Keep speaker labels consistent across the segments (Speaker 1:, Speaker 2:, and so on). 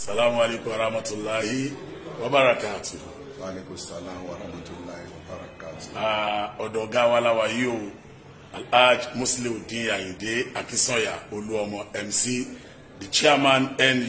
Speaker 1: salamu alaykum wa rahmatulahi wa barakatu.
Speaker 2: waaleykum salaam wa rahmatulahi wa barakatu.
Speaker 1: ọ̀dọ̀ ọ̀gá wa láwa yìí o alhaj musliudeen ayinde akínsànyà olúọmọ mc the chairman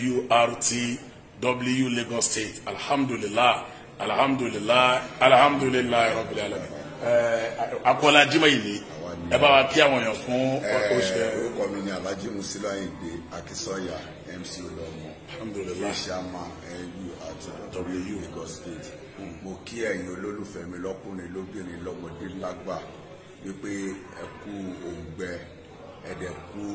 Speaker 1: nurtw lagos state alhamdulilah alhamdulilah alhamdulilah rabbil alamin. akọ́lá jimá yìí ni ẹ bá wa kí àwọn èèyàn fún oṣù
Speaker 2: Ẹ, orúkọ mi ni alhaji musila ayinde akínsọ́yà mc olómọ
Speaker 1: alhamdulilah
Speaker 2: chairman nu àti w lagos state mo kí ẹ̀yin olólùfẹ́ mi lọ́kùnrin lóbìnrin lọ́mọdé lágbà wípé ẹ kú òǹgbẹ ẹ̀dẹ̀ kú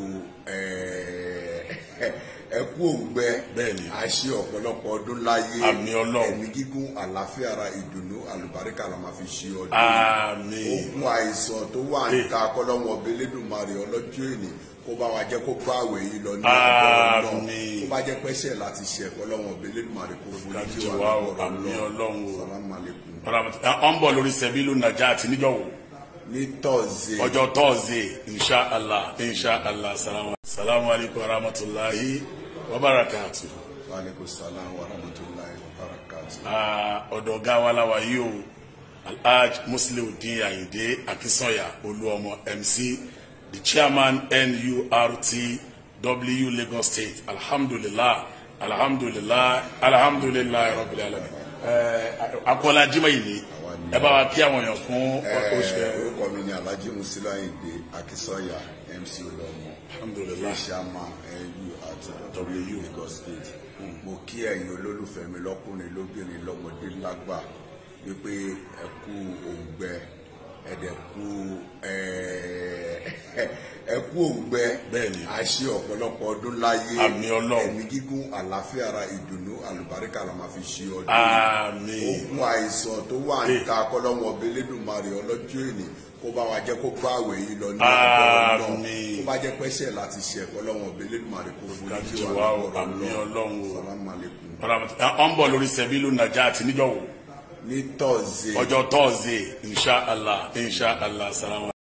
Speaker 2: ẹ ẹ kú òǹgbẹ
Speaker 1: Bẹ́ẹ̀ni.
Speaker 2: a ṣe ọ̀pọ̀lọpọ̀ ọdún láyé
Speaker 1: Àmín Ọlọ́run.
Speaker 2: ẹ̀mí gígùn àlàáfíà ara ìdùnnú àlùbáríkà la máa fi ṣe ọdún
Speaker 1: àmín
Speaker 2: ogun àìsàn tó wà níta kọlọ́wọ́n ọbẹ̀ lẹ́dùnmarè ọlọ́jọ́ èní kó bá wa jẹ́ kó bá àwẹ̀ yìí lọ ní ọgbọ́n náà
Speaker 1: Àmín.
Speaker 2: kó bá jẹ́ pẹ́sẹ̀ láti ṣe kọlọ́wọ́n ọbẹ̀ lẹ́dùnmarè kó forí
Speaker 1: Dáríjì
Speaker 2: jì
Speaker 1: wá
Speaker 2: wá
Speaker 1: o, àmín Ọlọ́run o.
Speaker 2: salamu aleykum.
Speaker 1: ọ ń bọ̀ lórí sẹ́bílù nàjà àti níjọ́wọ́
Speaker 2: ní tọ́sí
Speaker 1: ọjọ́ tọ́ọ̀zẹ̀ inṣàlá inṣàlá salamu salamu alaykum wa rahmatulahi wa barakatu.
Speaker 2: waaleykum salaam wa rahmatulahi wa barakatu.
Speaker 1: ọ̀dọ̀ ọ̀gá wa láwa yìí o alhaj musliudeen ayinde akínsànyà olúọmọ mc the chairman nurtw lagos state alhamdulilah alhamdulilah alhamdulilah rabbil alamin. akọ́lá jimá yìí ni ẹ bá wa kí àwọn èèyàn fún oṣù
Speaker 2: Ẹ, orúkọ mi ni alhaji musila ayinde akínsọ́yà mc olómọ
Speaker 1: alhamdulilah
Speaker 2: chairman nu àti w lagos state mo kí ẹ̀yin olólùfẹ́ mi lọ́kùnrin lóbìnrin lọ́mọdé lágbà wípé ẹ kú òǹgbẹ ẹ̀dẹ̀ kú ẹ ẹ kú òǹgbẹ
Speaker 1: Bẹ́ẹ̀ni.
Speaker 2: a ṣe ọ̀pọ̀lọpọ̀ ọdún láyé
Speaker 1: Àmín Ọlọ́run.
Speaker 2: ẹ̀mí gígùn àlàáfíà ara ìdùnnú àlùbáríkà la máa fi ṣe ọdún
Speaker 1: àmín
Speaker 2: ogun àìsàn tó wà níta kọlọ́wọ́n ọbẹ̀ lẹ́dùnmarè ọlọ́jọ́ èní kó bá wa jẹ́ kó bá àwẹ̀ yìí lọ ní ọgbọ́n náà
Speaker 1: Àmín.
Speaker 2: kó bá jẹ́ pẹ́sẹ̀ láti ṣe kọlọ́wọ́n ọbẹ̀ lẹ́dùnmarè kó forí jì
Speaker 1: Dáríjì
Speaker 2: wá
Speaker 1: wá o,
Speaker 2: lọ́wọ́
Speaker 1: àmín Ọlọ́run o.
Speaker 2: salamu aleykum.
Speaker 1: ọ ń bọ̀ lórí sẹ́bílù nàjà àti níjọ́wọ́
Speaker 2: ní tọ́sí
Speaker 1: ọjọ́ tọ́ọ̀zẹ̀ inṣàlá inṣàlá salamu.